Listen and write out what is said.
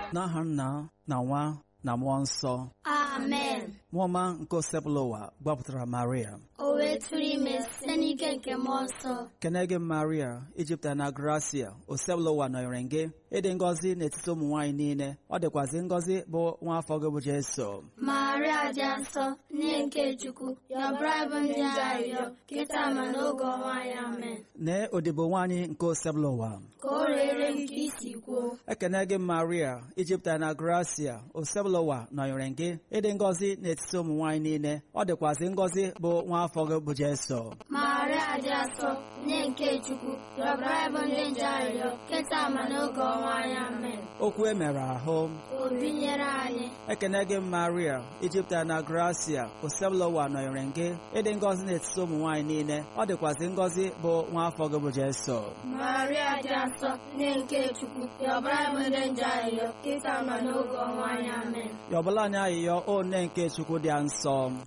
n'aha nna na nwa na mmụọ nsọ amen mmụọ ọma nke osebụla ụwa gbapụtara maria o wee tụrụ ime site n'ike nke mmụọ nsọ kene gị maria ijipụta na gracia osebụla ụwa nọnyere gị ịdị ngọzi n'etiti ụmụ nwaanyị niile ọ dịkwazị ngọzi bụ nwa afọ gị bụ jeso maria dị nsọ nne nke chukwu yọbara bụ ndị arịrịọ kịta ma n'oge ọnwa anyị amen nee odibo nwaanyị nke osebụla ụwa ka o rere nke isi kwuo ekene gị maria ijipụta na gracia osebụla ụwa nọnyere gị ịdị ngọzi n'etiti ụmụ nwaanyị niile ọ dịkwazị ngọzi bụ nwa afọ gị bụ jeso maria dị nsọ nne nke chukwu yọbara bụ ndị nje arịrịọ kịta ma n'oge ọnwa anyị amen okwu e mere ahụ o binyere anyị ekene gị maria ijipụta na gracia osebụla ụwa nọnyere gị ịdị ngọzi n'etiti ụmụ nwaanyị niile ọ dịkwazị ngọzi bụ nwa afọ gị bụ jeso maria dị nsọ nne nke chukwu yọbara bụ ndị nje arịrịọ kịta ma n'oge ọnwa anyị amen yọbụla anyị ayịyọ o nne nke chukwu dị nsọ